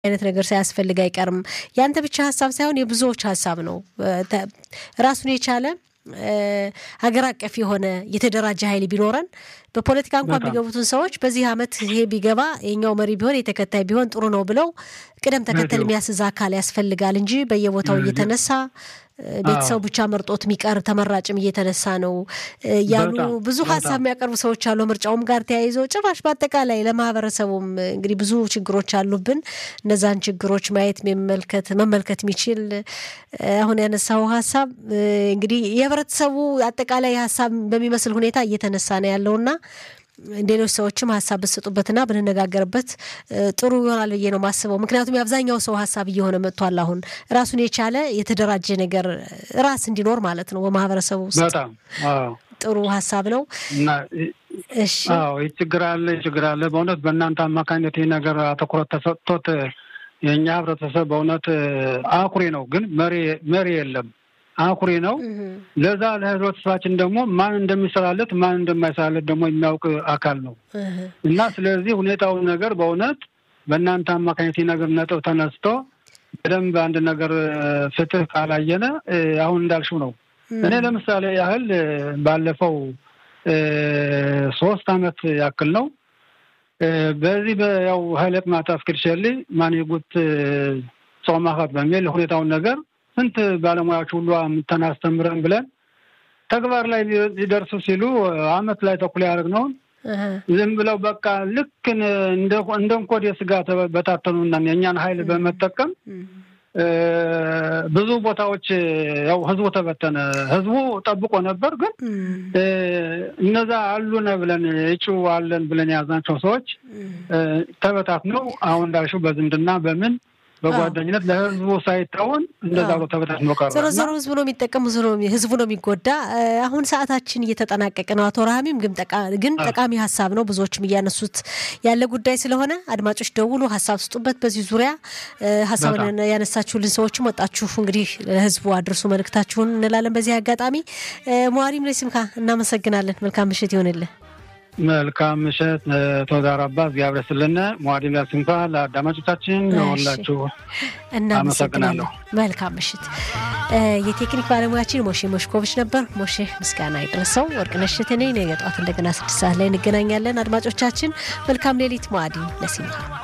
አይነት ነገር ሳያስፈልግ አይቀርም። ያንተ ብቻ ሀሳብ ሳይሆን የብዙዎች ሀሳብ ነው። ራሱን የቻለ ሀገር አቀፍ የሆነ የተደራጀ ኃይል ቢኖረን በፖለቲካ እንኳን የሚገቡትን ሰዎች በዚህ ዓመት ይሄ ቢገባ የኛው መሪ ቢሆን የተከታይ ቢሆን ጥሩ ነው ብለው ቅደም ተከተል የሚያስዝ አካል ያስፈልጋል እንጂ በየቦታው እየተነሳ ቤተሰቡ ብቻ መርጦት የሚቀር ተመራጭም እየተነሳ ነው ያሉ ብዙ ሀሳብ የሚያቀርቡ ሰዎች አሉ። ምርጫውም ጋር ተያይዘው ጭራሽ በአጠቃላይ ለማህበረሰቡም እንግዲህ ብዙ ችግሮች አሉብን። እነዛን ችግሮች ማየት መመልከት መመልከት የሚችል አሁን ያነሳው ሀሳብ እንግዲህ የህብረተሰቡ አጠቃላይ ሀሳብ በሚመስል ሁኔታ እየተነሳ ነው ያለውና ሌሎች ሰዎችም ሀሳብ ብትሰጡበትና ብንነጋገርበት ጥሩ ይሆናል ብዬ ነው ማስበው። ምክንያቱም የአብዛኛው ሰው ሀሳብ እየሆነ መጥቷል። አሁን ራሱን የቻለ የተደራጀ ነገር ራስ እንዲኖር ማለት ነው በማህበረሰቡ ውስጥ በጣም ጥሩ ሀሳብ ነው። እሺ ይህ ችግር አለ ችግር አለ። በእውነት በእናንተ አማካኝነት ይህ ነገር አትኩረት ተሰጥቶት የእኛ ህብረተሰብ በእውነት አኩሪ ነው፣ ግን መሪ የለም አኩሪ ነው። ለዛ ለህብረተሰባችን ደግሞ ማን እንደሚሰራለት ማን እንደማይሰራለት ደግሞ የሚያውቅ አካል ነው እና ስለዚህ ሁኔታውን ነገር በእውነት በእናንተ አማካኝነት ነገር ነጥብ ተነስቶ በደንብ አንድ ነገር ፍትህ ካላየነ አሁን እንዳልሽው ነው። እኔ ለምሳሌ ያህል ባለፈው ሶስት አመት ያክል ነው በዚህ ያው ሀይለት ማጣፍ ክልሸሊ ማንጉት ጾማኸት በሚል ሁኔታውን ነገር ስንት ባለሙያዎች ሁሉ ተናስተምረን ብለን ተግባር ላይ ሊደርሱ ሲሉ አመት ላይ ተኩል ያደረግነውን ዝም ብለው በቃ ልክ እንደ እንኮድ የስጋ በታተኑና የእኛን ሀይል በመጠቀም ብዙ ቦታዎች ያው ህዝቡ ተበተነ። ህዝቡ ጠብቆ ነበር፣ ግን እነዛ አሉነ ብለን እጩ አለን ብለን የያዝናቸው ሰዎች ተበታትነው አሁን እንዳልሽው በዝምድና በምን በጓደኝነት ለህዝቡ ሳይታወን እንደዛ ብሎ ተበታትኖ ቀረ። ዞሮ ዞሮ ህዝቡ ነው የሚጠቀም፣ ህዝቡ ነው የሚጎዳ። አሁን ሰዓታችን እየተጠናቀቀ ነው። አቶ ረሃሚም ግን ጠቃሚ ሀሳብ ነው፣ ብዙዎችም እያነሱት ያለ ጉዳይ ስለሆነ አድማጮች ደውሉ፣ ሀሳብ ስጡበት። በዚህ ዙሪያ ሀሳብን ያነሳችሁልን ሰዎችም ወጣችሁ እንግዲህ ለህዝቡ አድርሱ መልእክታችሁን እንላለን። በዚህ አጋጣሚ መዋሪም ለሲምካ እናመሰግናለን። መልካም ምሽት ይሆንልን። መልካም ምሽት ተወዳራባ እግዚአብሔር ስልን ሟዲላ ስንኳ ለአዳማጮቻችን ሁላችሁ እናመሰግናለሁ። መልካም ምሽት። የቴክኒክ ባለሙያችን ሞሼ ሞሽኮቪች ነበር። ሞሼ ምስጋና ይድረሰው። ወርቅነሽ እሸቴ ነኝ። ነገ ጠዋት እንደገና ስድስት ሰዓት ላይ እንገናኛለን። አድማጮቻችን መልካም ሌሊት። ሟዲ ለሲምካ